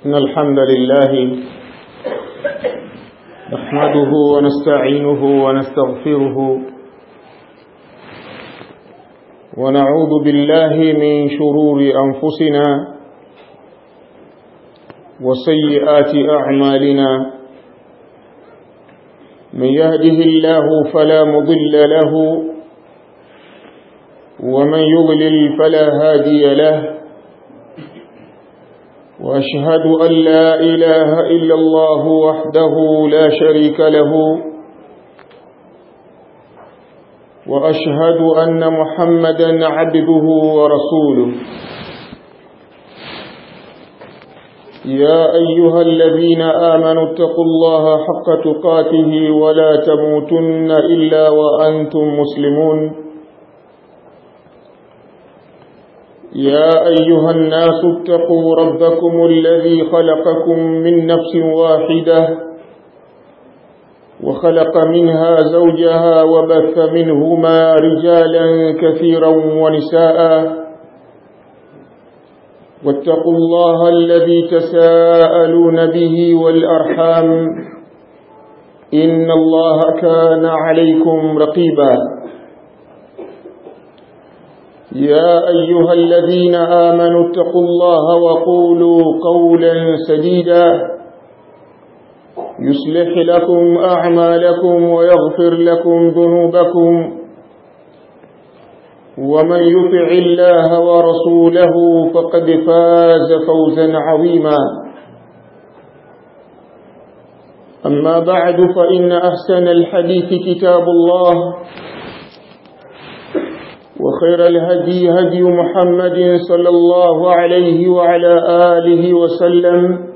إن الحمد لله نحمده ونستعينه ونستغفره ونعوذ بالله من شرور أنفسنا وسيئات أعمالنا من يهده الله فلا مضل له ومن يضلل فلا هادي له وأشهد أن لا إله إلا الله وحده لا شريك له وأشهد أن محمدا عبده ورسوله يا أيها الذين آمنوا اتقوا الله حق تقاته ولا تموتن إلا وأنتم مسلمون يا أيها الناس اتقوا ربكم الذي خلقكم من نفس واحدة وخلق منها زوجها وبث منهما رجالا كثيرا ونساء واتقوا الله الذي تساءلون به والأرحام إن الله كان عليكم رقيبا يا أيها الذين آمنوا اتقوا الله وقولوا قولا سديدا يصلح لكم أعمالكم ويغفر لكم ذنوبكم ومن يطع الله ورسوله فقد فاز فوزا عظيما أما بعد فإن أحسن الحديث كتاب الله وخير الهدي هدي محمد صلى الله عليه وعلى آله وسلم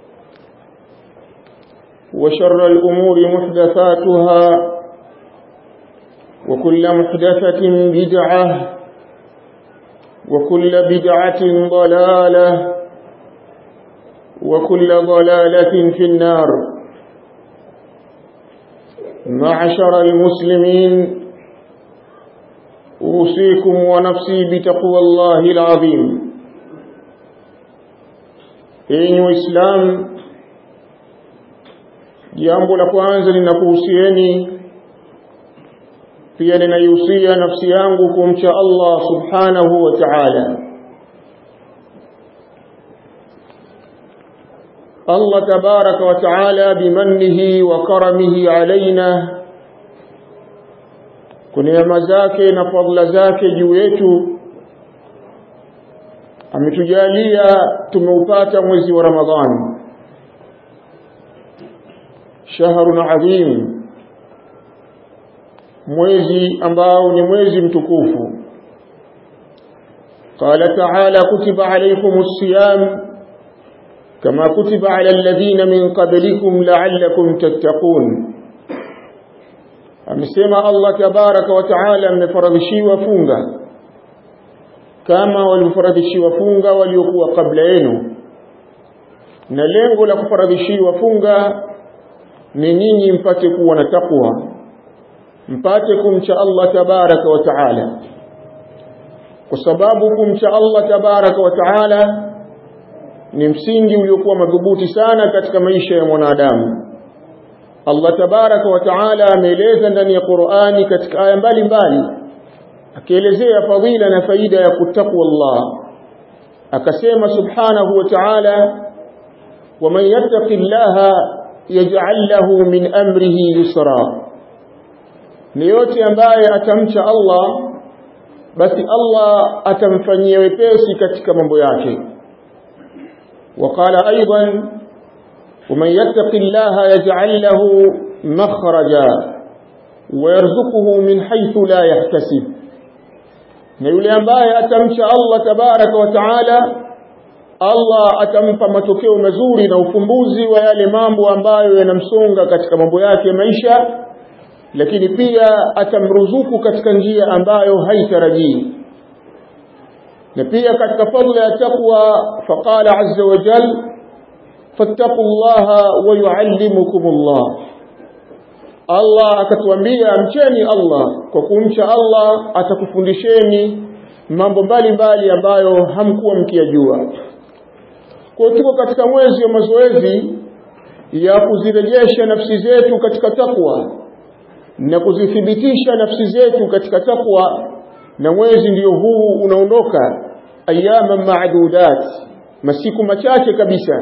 وشر الأمور محدثاتها وكل محدثة بدعة وكل بدعة ضلالة وكل ضلالة في النار معشر المسلمين أوصيكم ونفسي بتقوى الله العظيم enyi waislamu jambo la kwanza linakuhusieni pia ninaihusia nafsi yangu kumcha Allah subhanahu wa ta'ala Allah tabaraka wa ta'ala bimannihi wa karamihi alaina kwa neema zake na fadhila zake juu yetu ametujalia tumeupata mwezi wa Ramadhani shahrun adhim mwezi ambao ni mwezi mtukufu قال تعالى كتب عليكم الصيام كما كتب على الذين من قبلكم لعلكم تتقون amesema Allah tabaraka wa taala mmefaradhishiwa funga kama walivyofaradhishiwa funga waliokuwa kabla yenu na lengo la kufaradhishiwa funga ni nyinyi mpate kuwa na takwa mpate kumcha Allah tabaraka wa taala kwa sababu kumcha Allah tabaraka wa taala ni msingi uliokuwa madhubuti sana katika maisha ya mwanadamu Allah tabaraka wa taala ameeleza ndani ya Qur'ani katika aya mbalimbali akielezea fadhila na faida ya kutakwa Allah akasema subhanahu wa ta'ala waman yattaqillaha yaj'al lahu min amrihi yusra ni yote ambaye atamcha Allah basi Allah atamfanyia wepesi katika mambo yake وقال أيضا ومن يتق الله يجعل له مخرجا ويرزقه من حيث لا يحتسب na yule ambaye atamcha Allah tabaraka wa taala Allah atampa matokeo mazuri na ufumbuzi wa yale mambo ambayo yanamsonga katika mambo yake ya maisha lakini pia atamruzuku katika njia ambayo haitarajii na pia katika fadhila ya taqwa faqala azza wa jalla fattaqu llaha wa yuallimukum Allah Allah akatuambia mcheni Allah kwa kumcha Allah atakufundisheni mambo mbalimbali ambayo hamkuwa mkiyajua kwa tuko katika mwezi wa mazoezi ya kuzirejesha nafsi zetu katika takwa na kuzithibitisha nafsi zetu katika takwa na mwezi ndiyo huu unaondoka ayama maadudat masiku machache kabisa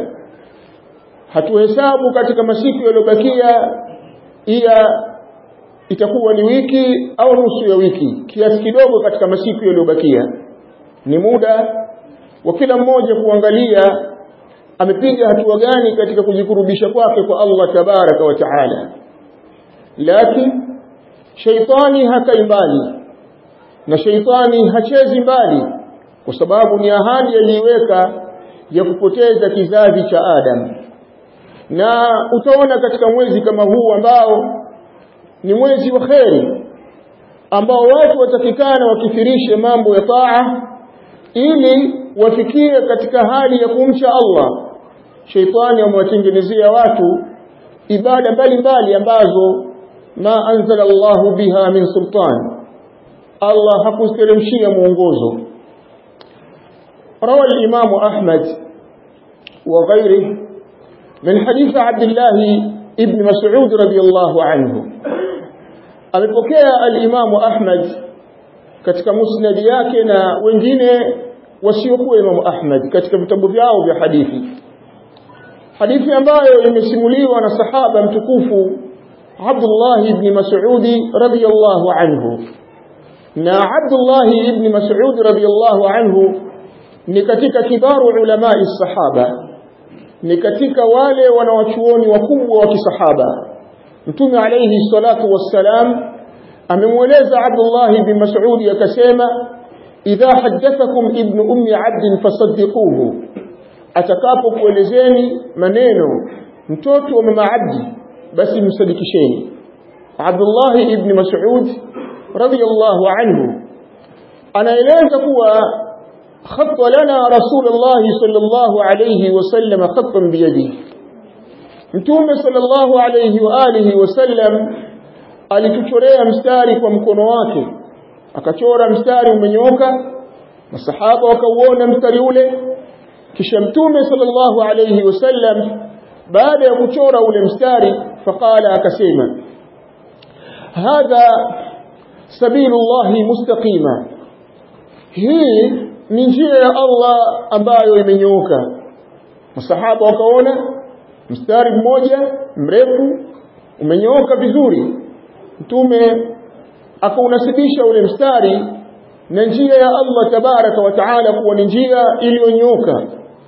hatuhesabu katika masiku yaliyobakia iya itakuwa ni wiki au nusu ya wiki kiasi kidogo katika masiku yaliyobakia ni muda wa kila mmoja kuangalia amepiga hatua gani katika kujikurubisha kwake kwa Allah tabaraka wa taala lakini shaitani hakai mbali na shaitani hachezi mbali kwa sababu ni ahadi aliiweka ya kupoteza kizazi cha Adam na utaona katika mwezi kama huu ambao ni mwezi wa kheri ambao watu watakikana wakithirishe mambo ya taa ili wafikie katika hali ya kumcha Allah sheitani amewatengenezea watu ibada mbalimbali ambazo ma anzala Allahu biha min sultan Allah hakusteremshia mwongozo روى الإمام أحمد وغيره من حديث عبد الله ابن مسعود رضي الله عنه amepokea al-Imamu Ahmad katika musnad yake na wengine wasiokuwa Imamu Ahmad katika vitabu vyao vya hadithi hadithi ambayo imesimuliwa na sahaba mtukufu Abdullah ibn Mas'ud radhiyallahu anhu na Abdullah ibn Mas'ud radhiyallahu anhu ni katika kibaru ulamai sahaba ni katika wale wanawachuoni wakubwa wa kisahaba mtume alayhi salatu wassalam amemweleza Abdullah ibn Mas'ud akasema idha haddathakum ibn ummi abd fasaddiquhu atakapokuelezeni maneno mtoto wa mama abdi basi msadikisheni Abdullah ibn Mas'ud radiyallahu anhu anaeleza kuwa خط لنا رسول الله صلى الله عليه وسلم خطا بيده mtume sallallahu alayhi wa alihi wasallam alituchorea mstari kwa mkono wake akachora mstari umenyooka masahaba wakauona mstari ule kisha mtume sallallahu alayhi wasallam baada ya kuchora ule mstari faqala akasema hadha sabilullahi mustaqima hii ni njia ya Allah ambayo imenyooka masahaba wakaona mstari mmoja mrefu umenyooka vizuri mtume akaunasibisha ule mstari na njia ya Allah tabaraka wa taala kuwa ni njia iliyonyooka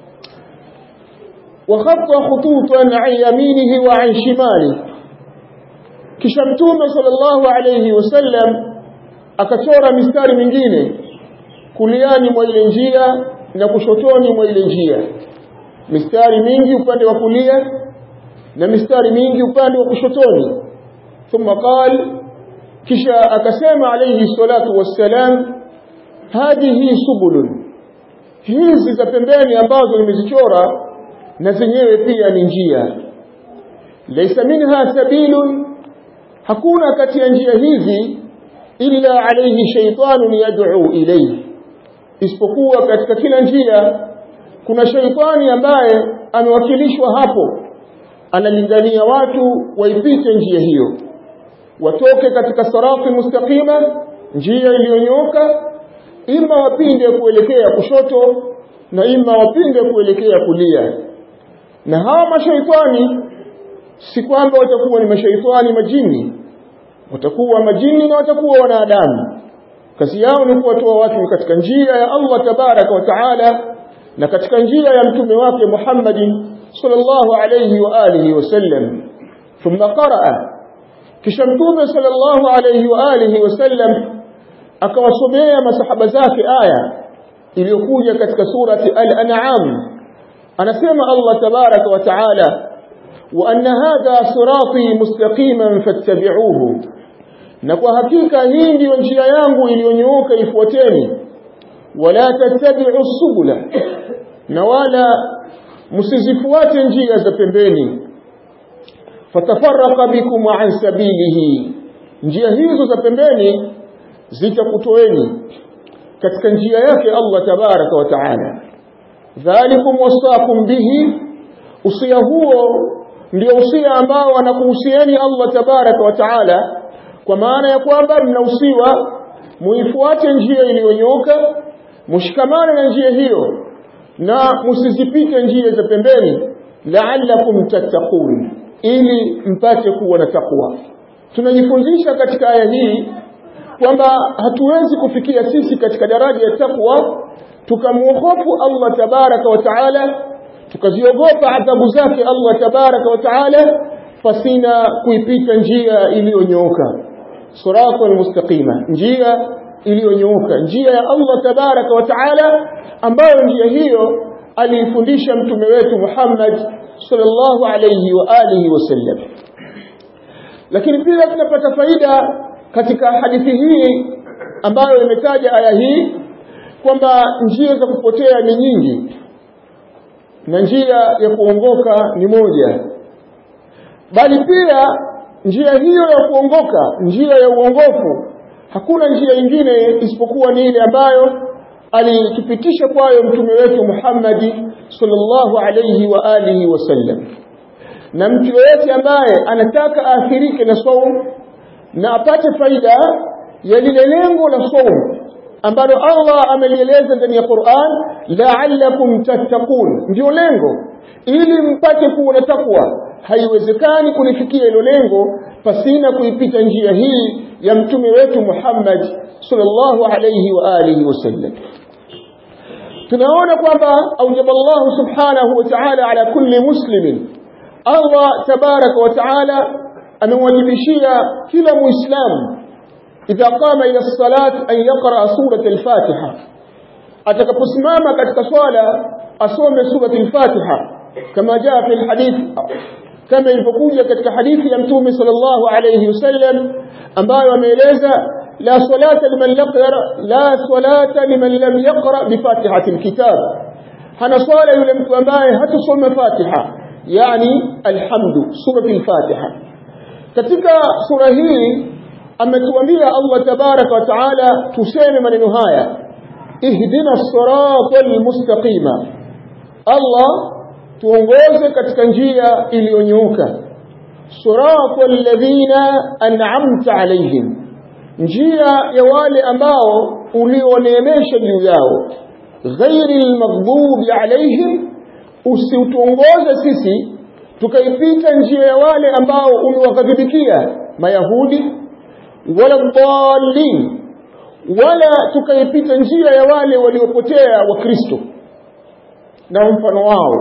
وخط خطوطا عن يمينه وعن شماله kisha mtume sallallahu alayhi wasallam akachora mistari mingine kuliani mwa ile njia na kushotoni mwa ile njia mistari mingi upande wa kulia na mistari mingi upande wa kushotoni thumma qal kisha akasema alayhi salatu wassalam hadhihi subulun hizi za pembeni ambazo nimezichora na zenyewe pia ni njia laysa minha sabilun hakuna kati ya njia hizi illa alayhi shaytanun yad'u ilayhi isipokuwa katika kila njia kuna shaitani ambaye amewakilishwa hapo analingania watu waipite njia hiyo watoke katika sarati mustaqima njia iliyonyoka ima wapinde kuelekea kushoto na ima wapinde kuelekea kulia na hawa mashaitani si kwamba watakuwa ni mashaitani majini watakuwa majini na watakuwa wanadamu kazi yao ni kuwatoa watu katika njia ya Allah tabaraka wa taala na katika njia ya mtume wake Muhammadin sallallahu alayhi wa alihi wasallam thumma qaraa kisha mtume sallallahu alayhi wa alihi wasallam akawasomea masahaba zake aya iliyokuja katika surati al-an'am anasema Allah tabaraka wa taala wa anna hadha sirati mustaqiman fattabi'uhu na kwa hakika hii ndiyo njia yangu iliyonyooka ifuateni wala tattabi'u subula na wala msizifuate njia za pembeni fatafarraqa bikum an sabilihi njia hizo za pembeni zitakutoeni katika njia yake Allah tabaraka wa taala dhalikum wasaakum bihi usia huo ndio usia ambao anakuhusieni Allah tabaraka wa taala kwa maana ya kwamba mnahusiwa muifuate njia iliyonyoka mshikamane na njia hiyo na msizipite njia za pembeni la'allakum tattaqun ili mpate kuwa na takwa tunajifunzisha katika aya hii kwamba hatuwezi kufikia sisi katika daraja ya takwa tukamwogofu Allah tabaraka wa taala tukaziogopa adhabu zake Allah tabaraka wa taala pasina kuipita njia iliyonyooka sirata almustaqima njia iliyonyooka njia ya Allah tabaraka wa taala ambayo njia hiyo aliifundisha mtume wetu Muhammad sallallahu alayhi wa alihi wasallam lakini pia tunapata faida katika hadithi hii ambayo imetaja aya hii kwamba njia za kupotea ni nyingi na njia ya kuongoka ni moja bali pia njia hiyo ya kuongoka njia ya uongofu hakuna njia nyingine isipokuwa ni ile ambayo alitupitisha kwayo mtume wetu Muhammad sallallahu alayhi wa alihi wasallam na mtu yeyote ambaye anataka aathirike na saum na apate faida ya lile lengo la saum ambalo Allah amelieleza ndani ya Qur'an la'allakum tattaqun ndio lengo ili mpate kuwa na takwa haiwezekani kulifikia hilo lengo pasina kuipita njia hii ya mtume wetu Muhammad sallallahu alayhi wa alihi wasallam tunaona kwamba aujaba Allah subhanahu wa ta'ala ala kulli muslimin Allah tabaraka wa ta'ala amewajibishia kila muislamu idha qama ila salat an yaqra surat al-Fatiha atakaposimama katika swala asome surat al-Fatiha kama jaa fi al-hadith kama ilivyokuja katika hadithi ya mtume sallallahu alayhi wasallam ambayo ameeleza la salata liman yaqra la salata liman lam yaqra bi fatihati alkitab hana swala yule mtu ambaye hatasoma fatiha yani alhamdu sura al-fatiha katika sura hii ametuambia Allah tabaraka wa taala tuseme maneno haya ihdina as-sirata mustaqima Allah tuongoze katika njia iliyonyooka sirata alladhina an'amta alayhim njia ya wale ambao ulioneemesha juu yao ghairi almaghdubi alayhim usiutuongoze sisi tukaipita njia ya wale ambao umewaghadhibikia mayahudi wala dhalin wala tukaipita njia ya wale waliopotea wakristo na mfano wao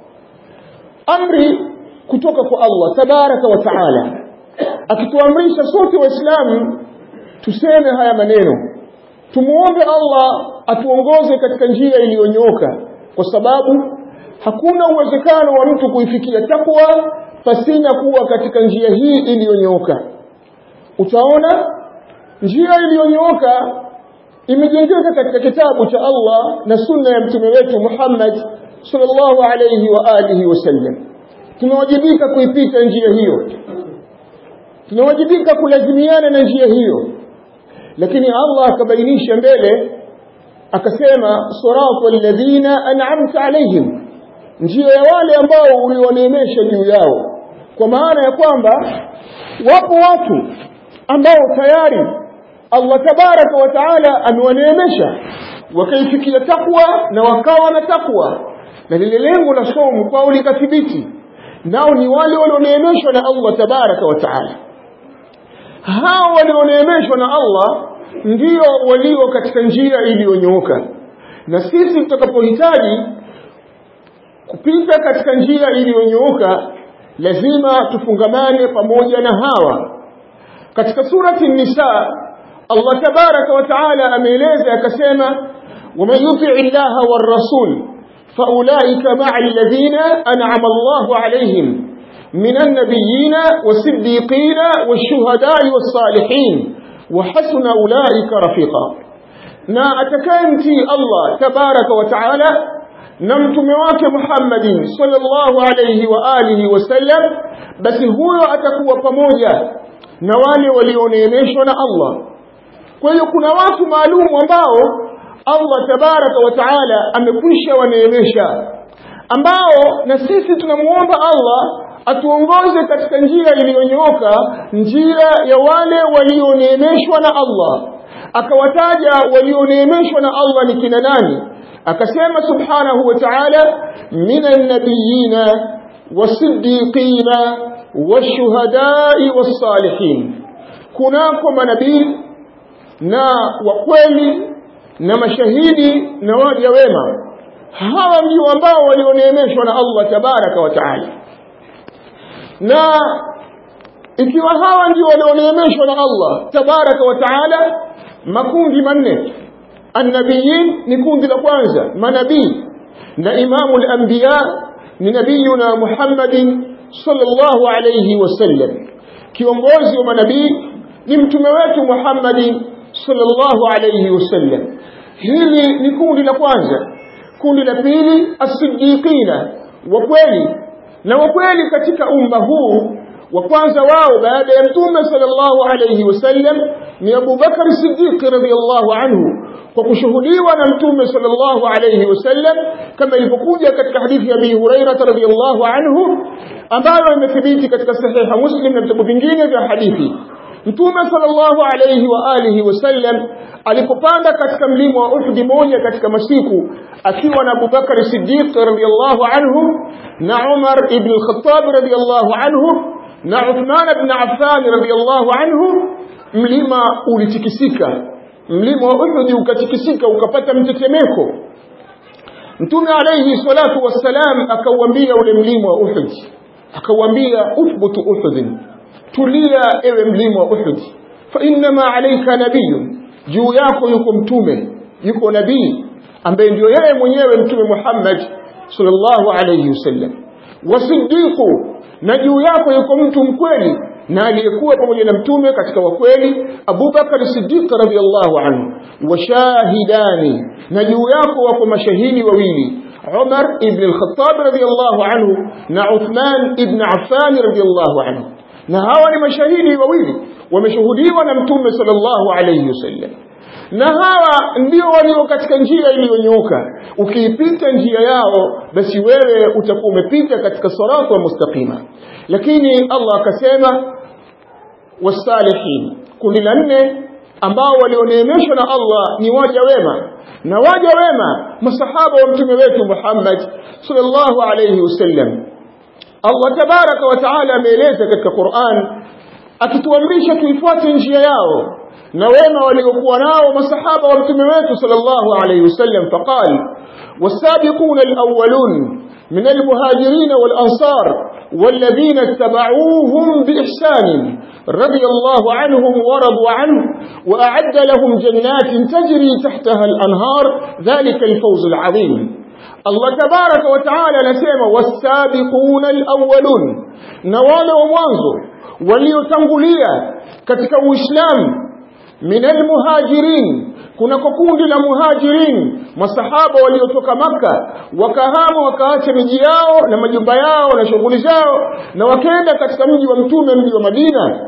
amri kutoka kwa Allah tabaraka wa taala akituamrisha sote waislamu tuseme haya maneno tumuombe Allah atuongoze katika njia iliyonyoka kwa sababu hakuna uwezekano wa mtu kuifikia takwa pasina kuwa katika njia hii iliyonyoka utaona njia iliyonyoka imejengeka katika kitabu cha Allah na sunna ya mtume wetu Muhammad sallallahu alayhi wa alihi wasallam tunawajibika kuipita njia hiyo tunawajibika kulazimiana na njia hiyo lakini Allah akabainisha mbele akasema siratu alladhina an'amta alayhim njia ya wale ambao ulioneemesha juu yao kwa maana ya kwamba wapo watu ambao tayari Allah tabaraka wa taala amewaneemesha wakaifikia takwa na wakawa na takwa na lile lengo la somo kwao likathibiti nao ni wale walioneemeshwa na Allah tabaraka wa taala hao walioneemeshwa na Allah ndio walio katika njia iliyonyooka na sisi tutakapohitaji kupita katika njia iliyonyooka lazima tufungamane pamoja na hawa katika surati nisa Allah tabaraka wa taala ameeleza akasema waman yuti illaha war rasul faulaika ma'a alladhina an'ama Allahu alayhim من النبيين والصديقين والشهداء والصالحين وحسن أولئك رفيقا na atakayemtii Allah tabaraka wa taala na mtume wake Muhammadin sallallahu alayhi wa alihi wasallam basi huyo atakuwa pamoja na wale walioneemeshwa na Allah kwa hiyo kuna watu maalum ambao Allah tabaraka wa taala amekwisha waneemesha ambao na sisi tunamuomba Allah atuongoze katika njia iliyonyooka njia ya wale walioneemeshwa na Allah akawataja walioneemeshwa na Allah ni kina nani akasema subhanahu wa ta'ala minan nabiyina wasiddiqina washuhadai wassalihin kunako manabii na wakweli na mashahidi na waja wema hawa ndio ambao walioneemeshwa na Allah tabaraka wa taala na ikiwa hawa ndio walioneemeshwa na Allah tabaraka wa taala makundi manne annabiyin ni kundi la kwanza manabii na imamu al-anbiya ni nabiyuna Muhammadin sallallahu alayhi wasallam kiongozi wa manabii ni mtume wetu Muhammadin sallallahu alayhi wasallam hili ni kundi la kwanza kundi la pili as-siddiqina wa kweli na wa kweli katika umma huu wa kwanza wao baada ya mtume sallallahu alayhi wasallam ni Abu Bakar Siddiq radhiyallahu anhu kwa kushuhudiwa na mtume sallallahu alayhi wasallam kama ilivyokuja katika hadithi ya Abi Hurairah radhiyallahu anhu ambayo imethibiti katika sahiha Muslim na vitabu vingine vya hadithi Mtume sallallahu alayhi wa alihi wasallam alipopanda katika mlima wa Uhud moja katika masiku akiwa na Abu Bakar Siddiq radhiyallahu anhu na Umar ibn al-Khattab radhiyallahu anhu na Uthman ibn Affan radhiyallahu anhu mlima ulitikisika mlima wa Uhud ukatikisika ukapata mtetemeko Mtume alayhi salatu wassalam akauambia ule mlima wa Uhud akauambia uthbutu Uhud tulia ewe mlima wa Uhud fa inma alayka nabiyyun juu yako yuko mtume yuko nabii ambaye ndio yeye mwenyewe mtume Muhammad sallallahu alayhi wasallam wasiddiqu na juu yako yuko mtu mkweli na aliyekuwa pamoja na mtume katika wakweli Abu Bakar Siddiq radhiyallahu anhu washahidani na juu yako wako mashahidi wawili Umar ibn al-Khattab radhiyallahu anhu na Uthman ibn Affan radhiyallahu anhu na hawa ni mashahidi wawili wameshuhudiwa na mtume sallallahu alayhi wasallam na hawa ndio walio katika njia iliyonyooka ukiipita njia yao basi wewe utakuwa umepita katika salatu mustaqima lakini Allah akasema wasalihin kundi la nne ambao walioneemeshwa na Allah ni waja wema na waja wema masahaba wa mtume wetu Muhammad sallallahu alayhi wasallam Allah tabaraka wa taala ameeleza katika Qur'an akituamrisha tuifuate njia yao na wema waliokuwa nao masahaba wa mtume wetu sallallahu alayhi wasallam faqal والسابقون الأولون من المهاجرين والأنصار والذين اتبعوهم بإحسان رضي الله عنهم ورضوا عنه وأعد لهم جنات تجري تحتها الأنهار ذلك الفوز العظيم الله تبارك وتعالى نسيما والسابقون الأولون نوال وموانزو وليتنقليا كتك الإسلام من المهاجرين kuna kundi la muhajirin masahaba waliotoka maka wakahama wakaacha miji yao na majumba yao na shughuli zao na wakaenda katika mji wa mtume mji wa Madina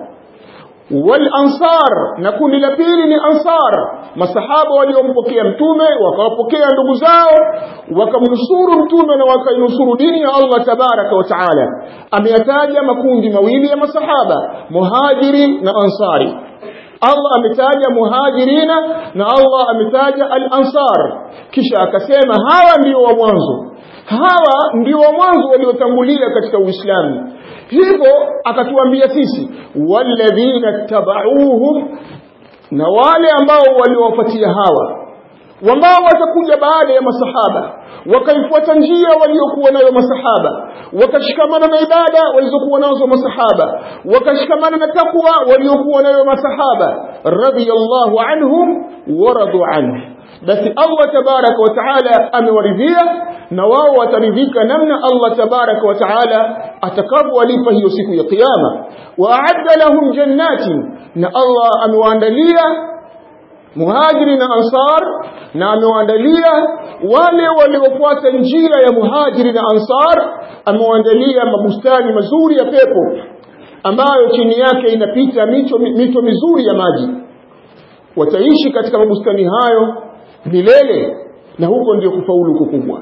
wal ansar na kundi la pili ni ansar masahaba waliompokea mtume wakawapokea ndugu zao wakamnusuru mtume na wakainusuru dini ya Allah tabaraka wa taala ameyataja makundi mawili ya masahaba muhajiri na ansari Allah ametaja muhajirina na Allah ametaja al-ansar kisha akasema hawa ndio wa mwanzo hawa ndio wa mwanzo waliotangulia katika Uislamu hivyo akatuambia sisi walladhina tabauhum na wale ambao waliowafuatia hawa ambao watakuja baada ya masahaba wakaifuata njia waliokuwa nayo masahaba wakashikamana na ibada walizokuwa nazo masahaba wakashikamana na takwa waliokuwa nayo masahaba radhiyallahu anhum waradu anhu basi Allah tabaraka wa taala amewaridhia na wao wataridhika namna Allah tabaraka wa taala atakavyowalipa hiyo siku ya kiyama wa a'adda lahum jannatin na Allah amewaandalia muhajiri na ansar na amewaandalia wale waliofuata njia ya muhajiri na ansar amewaandalia mabustani mazuri ya pepo ambayo chini yake inapita mito, mito mizuri ya maji wataishi katika mabustani hayo milele na huko ndio kufaulu kukubwa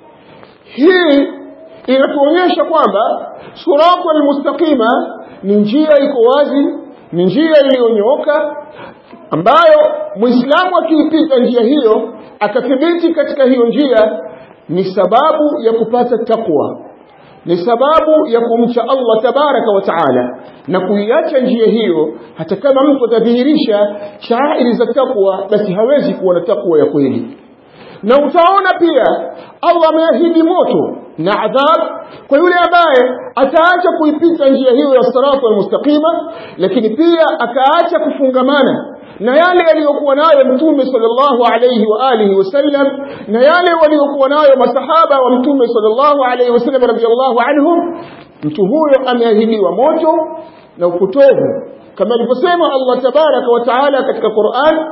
hii inatuonyesha kwamba siratu almustaqima ni njia iko wazi ni njia iliyonyooka ambayo muislamu akiipita njia hiyo akathibiti katika hiyo njia ni sababu ya kupata takwa ni sababu ya kumcha Allah tabaraka wa taala na kuiacha njia hiyo hata kama mtu atadhihirisha shairi za takwa basi hawezi kuwa na takwa ya kweli na utaona pia Allah ameahidi moto na adhab kwa yule ambaye ataacha kuipita njia hiyo ya sirata almustaqima lakini pia akaacha kufungamana na yale aliyokuwa nayo mtume sallallahu alayhi wa alihi wasallam na yale waliokuwa nayo masahaba wa mtume sallallahu alayhi wasallam radhiyallahu anhum mtu huyo ameahidiwa moto na upotovu kama alivyosema Allah tabaraka wa taala katika Qur'an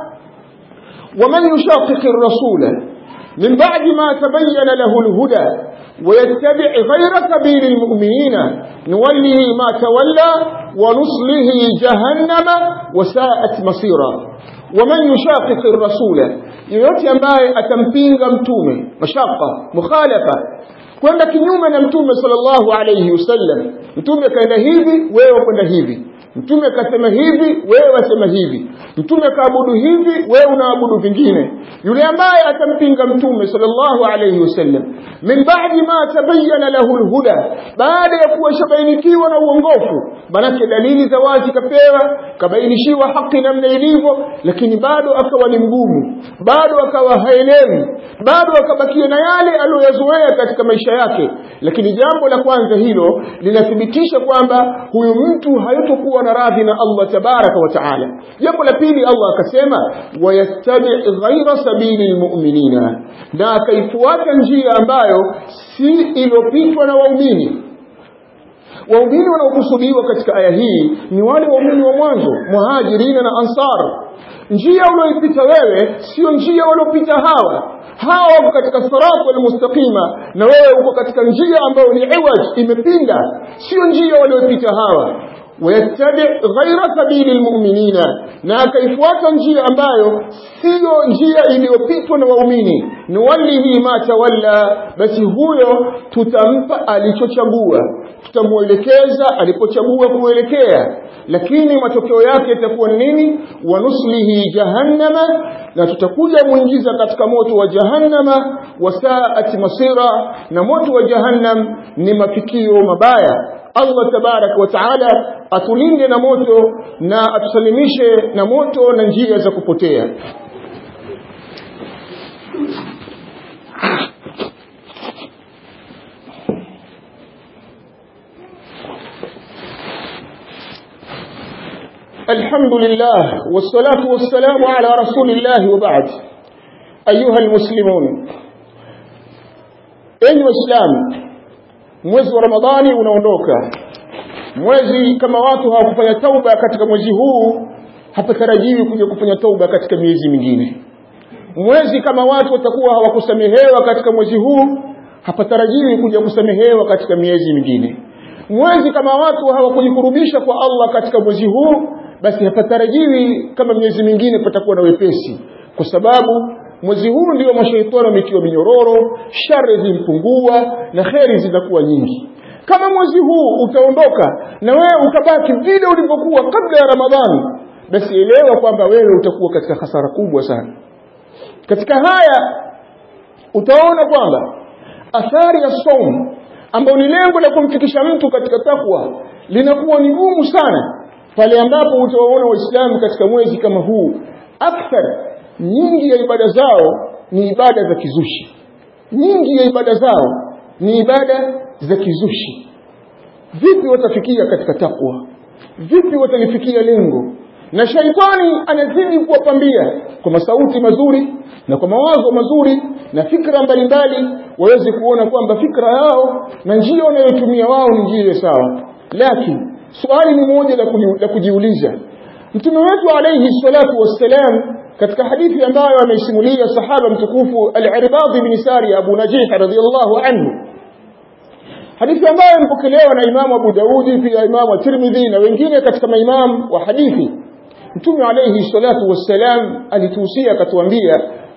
ومن يشاقق الرسول من بعد ما تبين له الهدى ويتبع غير سبيل المؤمنين نوله ما تولى ونصله جهنم وساءت مصيرا ومن يشاقق الرسول yoyote ambaye atampinga mtume mashaka mukhalafa kwenda kinyume na mtume sallallahu alayhi wasallam mtume kaenda hivi wewe kwenda hivi mtume kasema hivi wewe wasema hivi mtume kaabudu hivi wewe unaabudu vingine yule ambaye atampinga mtume sallallahu alayhi wasallam min ba'di ma tabayyana lahu alhuda baada ya kuwa shabainikiwa na uongofu manake dalili za wazi kapewa kabainishiwa haki namna ilivyo lakini bado akawa ni mgumu bado akawa haelewi bado akabakia na yale aliyoyazoea katika maisha yake lakini jambo la kwanza hilo linathibitisha kwamba huyu mtu hayatokuwa na radhi na Allah tabaraka wa taala jambo la pili Allah akasema wayastabi ghaira sabili almu'minina na akaifuata njia ambayo si iliyopitwa na waumini waumini wanaokusudiwa katika aya hii ni wale waumini wa mwanzo muhajirina na ansar njia ulioipita wewe sio njia waliopita hawa hawa wako katika siratu almustaqima na wewe uko katika njia ambayo ni iwaj imepinda sio njia waliopita hawa wayattabi ghaira sabili almu'minina na akaifuata njia ambayo siyo njia iliyopitwa na waumini nuwallihi ma tawalla basi huyo tutampa alichochagua tutamuelekeza alipochagua kuelekea lakini matokeo yake yatakuwa nini wanuslihi jahannama na tutakuja muingiza katika moto wa jahannama wasaat masira na moto wa jahannam ni mafikio mabaya Allah tabarak wa taala atulinde na moto na atusalimishe na moto na njia za kupotea الحمد لله والصلاة والسلام على رسول الله وبعد أيها المسلمون أيها الإسلام mwezi wa ramadhani unaondoka mwezi kama watu hawakufanya tauba katika mwezi huu hapatarajiwi kuja kufanya tauba katika miezi mingine mwezi kama watu watakuwa hawakusamehewa katika mwezi huu hapatarajiwi kuja kusamehewa katika miezi mingine mwezi kama watu hawakujikurubisha kwa Allah katika mwezi huu basi hapatarajiwi kama miezi mingine patakuwa na wepesi kwa sababu mwezi huu ndio mashaitani wametiwa minyororo shari zimpungua na kheri zinakuwa nyingi kama mwezi huu utaondoka na wewe ukabaki vile ulivyokuwa kabla ya ramadhani basi elewa kwamba wewe utakuwa katika hasara kubwa sana katika haya utaona kwamba athari ya somu ambayo ni lengo la kumfikisha mtu katika takwa linakuwa ni gumu sana pale ambapo utawaona waislamu katika mwezi kama huu akthar nyingi ya ibada zao ni ibada za kizushi nyingi ya ibada zao ni ibada za kizushi vipi watafikia katika takwa vipi watalifikia lengo na shaitani anazidi kuwapambia kwa masauti mazuri na kwa mawazo mazuri na fikra mbalimbali waweze kuona kwamba fikra yao na njia wanayotumia wao ni njia sawa lakini swali ni moja la kujiuliza mtume wetu alayhi salatu wassalam katika hadithi ambayo ameisimulia sahaba mtukufu al-Irbad bin Sari Abu Najih radhiyallahu anhu hadithi ambayo imepokelewa na Imamu Abu Daudi pia Imamu Tirmidhi na wengine katika maimamu wa hadithi Mtume alayhi salatu wassalam alituhusia akatuambia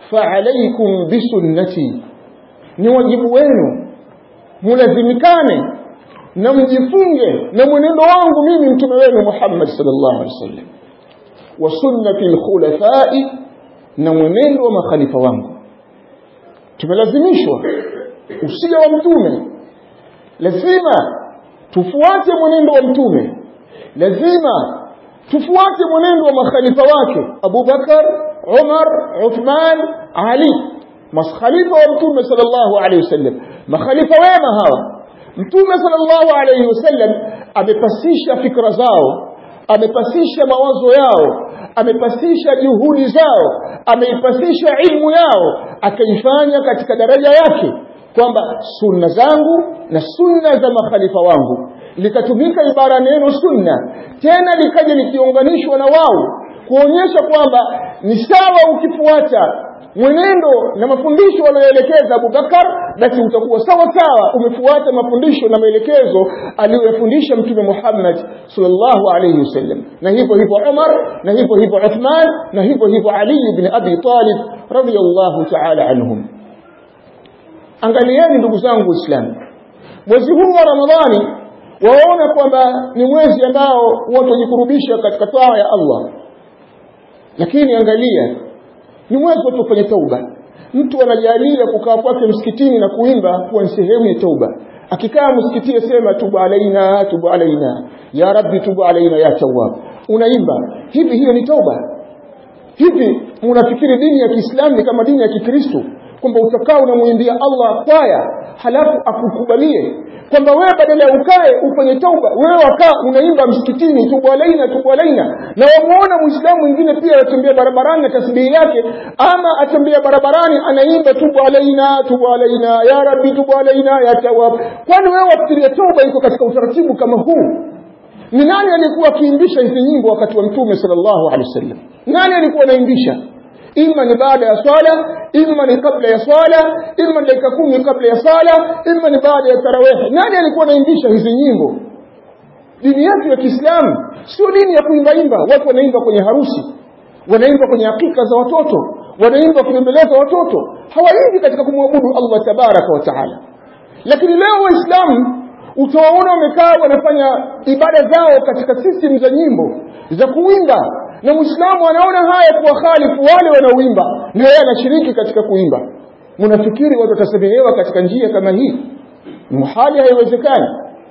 faalaikum bisunnati ni wajibu wenu mulazimikane na mjifunge na mwenendo wangu mimi mtume wenu Muhammad sallallahu alaihi wasallam wa sunnati alkhulafai na mwenendo wa makhalifa wangu tumelazimishwa usia wa mtume lazima tufuate mwenendo wa mtume lazima tufuate mwenendo wa makhalifa wake Abu Bakar Umar Uthman Ali makhalifa wa mtume sallallahu alaihi wasallam makhalifa wema hawa mtume sallallahu alaihi wasallam amepasisha fikra zao amepasisha mawazo yao amepasisha juhudi zao ameipasisha ilmu yao akaifanya katika daraja yake kwamba sunna zangu na sunna za makhalifa wangu likatumika ibara neno sunna tena likaja likiunganishwa na wao kuonyesha kwamba ni sawa ukifuata mwenendo na mafundisho aliyoelekeza Abubakar basi utakuwa sawa sawa umefuata mafundisho na maelekezo aliyofundisha mtume Muhammad sallallahu alayhi wasallam na hivyo hivyo Umar na hivyo hivyo Uthman na hivyo hivyo Ali ibn Abi Talib radiyallahu ta'ala anhum angalieni ndugu zangu waislamu mwezi huu wa Ramadhani waona kwamba ni mwezi ambao watu wajikurubisha katika taa ya Allah lakini angalia ni mwezi watu kufanya tauba mtu anajalia kukaa kwake msikitini na kuimba kuwa ni sehemu ya tauba akikaa msikitini asema tubu alaina tubu alaina ya rabbi tubu alaina ya tawwab unaimba hivi hiyo ni tauba hivi unafikiri dini ya Kiislamu ni kama dini ya Kikristo kwamba utakaa unamwimbia Allah kwaya halafu akukubalie kwamba wewe badala ya ukae ufanye tauba wewe wakaa unaimba msikitini tubu alaina tubu alaina na wamuona muislamu mwingine pia anatembea barabarani na tasbihi yake ama atembea barabarani anaimba tubu alaina tubu alaina ya rabbi tubu alaina ya tawab kwani wewe wafikiria tauba iko katika utaratibu kama huu ni nani alikuwa akiimbisha hizi nyimbo wakati wa mtume sallallahu alaihi wasallam nani alikuwa anaimbisha ima ni baada ya swala ima ni kabla ya swala ima dakika kumi kabla ya swala ima ni baada ya tarawih nani alikuwa anaimbisha hizi nyimbo dini yetu ya Kiislamu sio dini ya kuimbaimba watu wanaimba kwenye harusi wanaimba kwenye hakika za watoto wanaimba kuembeleza watoto hawaimbi katika kumwabudu Allah tabaraka wa taala lakini leo waislamu utawaona wamekaa wanafanya ibada zao katika system za nyimbo za kuimba na muislamu anaona haya kuwa khalifu wale wanaoimba na yeye anashiriki katika kuimba mnafikiri watu watasamehewa katika njia kama hii muhali haiwezekani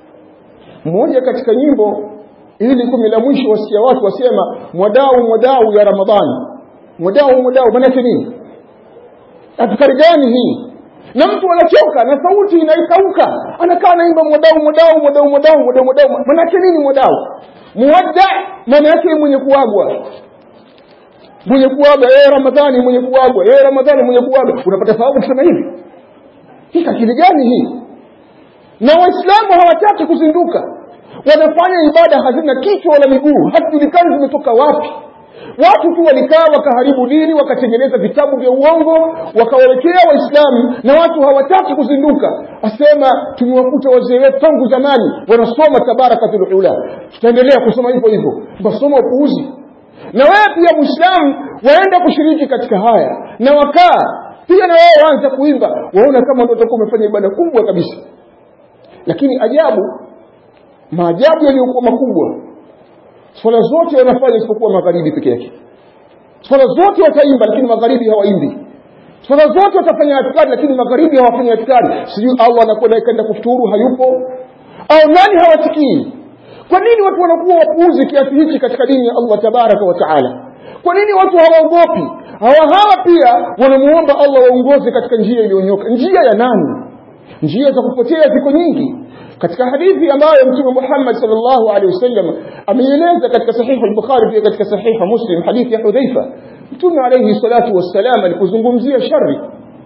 mmoja katika nyimbo ili kumi la mwisho wasikia watu wasema mwadau mwadau ya ramadhani mwadau mwadau maana nini afkari gani hii na mtu anachoka na sauti inaikauka anakaa naimba mwadau mwadau mwadau mwadau mwadau mwadau maana nini mwadau muwadda maana yake mwenye kuagwa mwenye kuagwa yeye ramadhani mwenye kuagwa yeye ramadhani mwenye kuagwa unapata thawabu kusema hivi hii akili gani hii na waislamu hawataki kuzinduka wanafanya ibada hazina kichwa wala miguu hazijulikani zimetoka wapi watu tu walikaa wakaharibu dini wakatengeneza vitabu vya uongo wakawawekea waislamu na watu hawataki kuzinduka asema tumewakuta wazee wetu tangu zamani wanasoma tabarakatul ula tutaendelea kusoma hivyo hivyo basoma upuuzi na wewe pia mwislamu waenda kushiriki katika haya na wakaa pia na wao waanza kuimba waona kama ndio utakuwa umefanya ibada kubwa kabisa lakini ajabu maajabu yaliyokuwa makubwa swala zote wanafanya isipokuwa magharibi peke yake swala zote wataimba lakini magharibi hawaimbi swala zote watafanya atikari lakini magharibi hawafanyi atikari sijui allah anakwenda kaenda kufuturu hayupo au nani hawasikii kwa nini watu wanakuwa wapuuzi kiasi hichi katika dini ya allah tabaraka wa taala kwa nini watu hawaogopi hawa hawa pia wanamuomba allah waongoze katika njia iliyonyoka njia ya nani njia za kupotea ziko nyingi katika hadithi ambayo mtume Muhammad sallallahu alaihi wasallam ameieleza katika sahihu al-Bukhari pia katika sahihu Muslim hadithi ya Hudhaifa mtume alayhi salatu wassalam alipozungumzia shari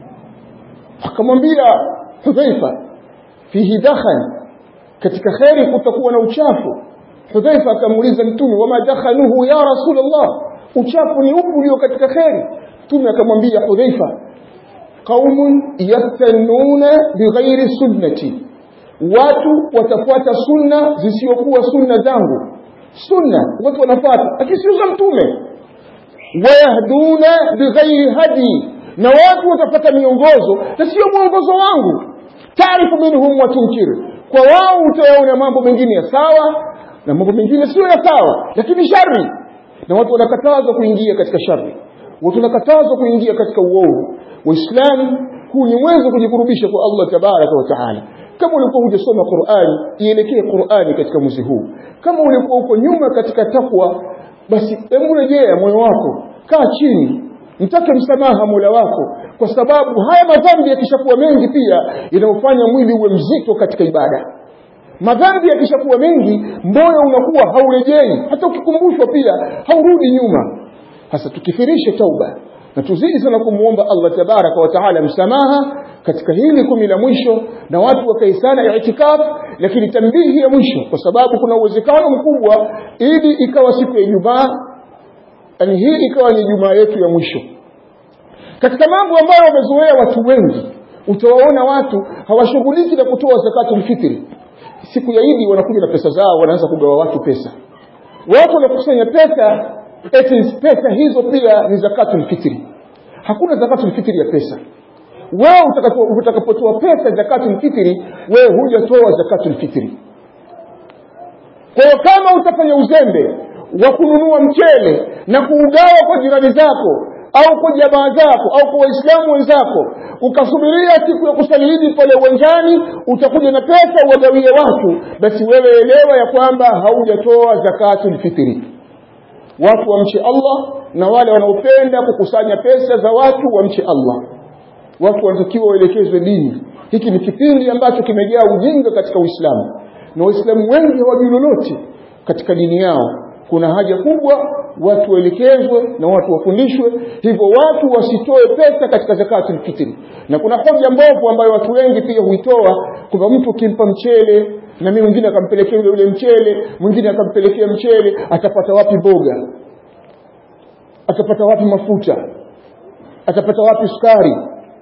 akamwambia Hudhaifa fihi dakhan katika khairi kutakuwa na uchafu Hudhaifa akamuuliza mtume wama dakhanuhu ya rasulullah uchafu ni upi ulio katika khairi mtume akamwambia Hudhaifa qaumun yastanuna bighairi sunnati watu watafuata sunna zisizokuwa sunna zangu sunna watu wanafuata lakini sio za mtume wayahduna bighairi hadi na watu watapata miongozo na sio mwongozo wangu taarifu minhum wa tunkir kwa wao utayaona mambo mengine ya sawa na mambo mengine sio ya sawa lakini shari na watu wanakatazwa kuingia katika shari watu wanakatazwa kuingia katika uovu waislamu huu ni mwanzo kujikurubisha kwa Allah tabaraka wa taala kama ulikuwa hujasoma Qur'ani ielekee Qur'ani katika mwezi huu kama ulikuwa uko nyuma katika takwa basi hebu rejea moyo wako kaa chini mtake msamaha Mola wako kwa sababu haya madhambi yakishakuwa mengi pia inafanya mwili uwe mzito katika ibada madhambi yakishakuwa mengi moyo unakuwa haurejei hata ukikumbushwa pia haurudi nyuma hasa tukifirishe tauba na tuzidi sana kumwomba Allah tabaraka wa taala msamaha katika hili kumi la mwisho na watu wakae sana itikaf lakini tambihi ya mwisho kwa sababu kuna uwezekano mkubwa ili ikawa siku ya Ijumaa yani hii ikawa ni Ijumaa yetu ya mwisho katika mambo ambayo wamezoea watu wengi utawaona watu hawashughuliki na kutoa zakatul fitri siku ya Idi wanakuja na pesa zao wanaanza kugawa watu pesa watu wanakusanya pesa eti pesa hizo pia ni zakatul fitri hakuna zakatul fitri ya pesa wewe utakapotoa pesa zakatul fitri wewe hujatoa zakatul fitri kwa hiyo kama utafanya uzembe wa kununua mchele na kuugawa kwa jirani zako au kwa jamaa zako au kwa waislamu wenzako ukasubiria siku ya kusaliidi pale uwanjani utakuja na pesa uwagawie watu basi wewe elewa ya kwamba haujatoa zakatul fitri watu wamche Allah na wale wanaopenda kukusanya pesa za watu wamche Allah watu wanatakiwa waelekezwe dini hiki ni kipindi ambacho kimejaa ujinga katika Uislamu na Waislamu wengi hawajui lolote katika dini yao kuna haja kubwa watu waelekezwe na watu wafundishwe hivyo watu wasitoe pesa katika zakatul fitri na kuna hoja mbovu ambayo watu wengi pia huitoa kwamba mtu ukimpa mchele na mimi mwingine akampelekea yule yule mchele mwingine akampelekea mchele atapata wapi boga atapata wapi mafuta atapata wapi sukari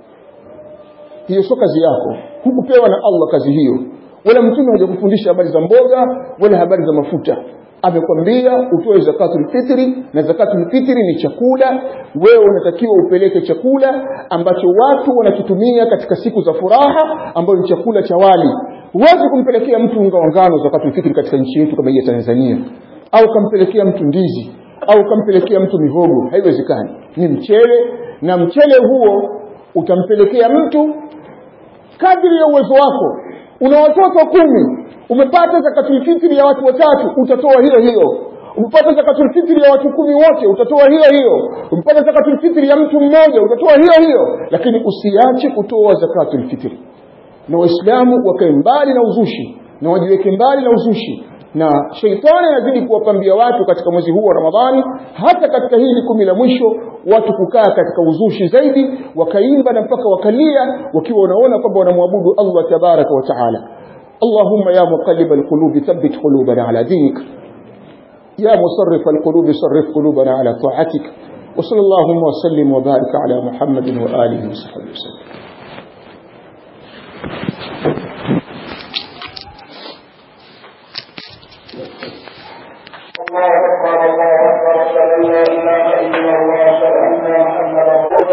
hiyo sio kazi yako hukupewa na Allah kazi hiyo wala mtume hajakufundisha habari za mboga wala habari za mafuta amekwambia utoe zakatul fitri na zakatul fitri ni chakula wewe unatakiwa upeleke chakula ambacho watu wanakitumia katika siku za furaha ambayo ni chakula cha wali huwezi kumpelekea mtu unga wa ngano zakatul fitri katika nchi yetu kama hii ya Tanzania au kampelekea mtu ndizi au kampelekea mtu mihogo haiwezekani ni mchele na mchele huo utampelekea mtu kadri ya uwezo wako una watoto kumi umepata zakatul fitri ya watu watatu utatoa hiyo hiyo umepata zakatul fitri ya watu kumi wote utatoa hiyo hiyo umepata zakatul fitri ya mtu mmoja utatoa hiyo hiyo lakini usiache kutoa zakatul fitri na waislamu wakae mbali na uzushi na wajiweke mbali na uzushi na sheitani anazidi kuwapambia watu katika mwezi huu wa Ramadhani hata katika hili kumi la mwisho watu kukaa katika uzushi zaidi wakaimba na mpaka wakalia wakiwa wanaona kwamba wanamwabudu Allah tabaraka wa taala اللهم يا مقلب القلوب ثبت قلوبنا على دينك يا مصرف القلوب صرف قلوبنا على طاعتك وصلى اللهم وسلم وبارك على محمد وآله وصحبه وسلم